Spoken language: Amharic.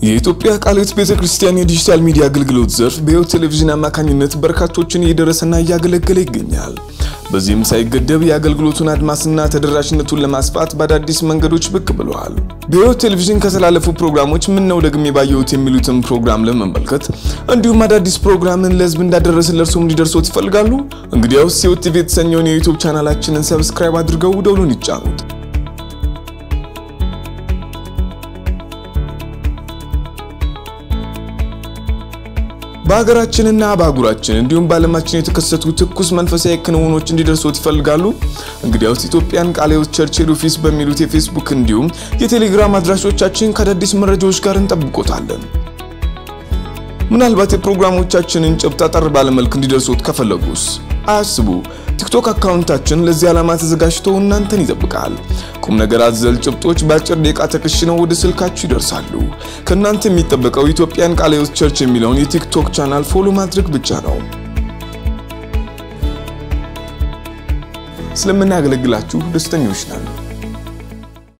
የኢትዮጵያ ቃለ ሕይወት ቤተ ክርስቲያን የዲጂታል ሚዲያ አገልግሎት ዘርፍ በሕይወት ቴሌቪዥን አማካኝነት በርካቶችን እየደረሰና እያገለገለ ይገኛል። በዚህም ሳይገደብ የአገልግሎቱን አድማስና ተደራሽነቱን ለማስፋት በአዳዲስ መንገዶች ብቅ ብለዋል። በሕይወት ቴሌቪዥን ከተላለፉ ፕሮግራሞች ምን ነው ደግሜ ባየሁት የሚሉትን ፕሮግራም ለመመልከት እንዲሁም አዳዲስ ፕሮግራምን ለሕዝብ እንዳደረስን ለእርሶም እንዲደርሶት ይፈልጋሉ? እንግዲያውስ ሕይወት ቲቪ የተሰኘውን የዩቱብ ቻናላችንን ሰብስክራይብ አድርገው ደውሉን ይጫኑት። በሀገራችንና በአህጉራችን እንዲሁም በዓለማችን የተከሰቱ ትኩስ መንፈሳዊ ክንውኖች እንዲደርሶት ይፈልጋሉ? እንግዲያውስ ኢትዮጵያን ቃለ ሕይወት ቸርች ሄድ ኦፊስ በሚሉት የፌስቡክ እንዲሁም የቴሌግራም አድራሾቻችን ከአዳዲስ መረጃዎች ጋር እንጠብቆታለን። ምናልባት የፕሮግራሞቻችንን ጭብጥ አጠር ባለመልክ እንዲደርሶት ከፈለጉስ አያስቡ። ቲክቶክ አካውንታችን ለዚህ ዓላማ ተዘጋጅቶ እናንተን ይጠብቃል። ቁም ነገር አዘል ጭብጦች በአጭር ደቂቃ ተከሽነው ወደ ስልካችሁ ይደርሳሉ። ከእናንተ የሚጠበቀው ኢትዮጵያን ቃለ ሕይወት ቸርች የሚለውን የቲክቶክ ቻናል ፎሎ ማድረግ ብቻ ነው። ስለምናገለግላችሁ ደስተኞች ነን።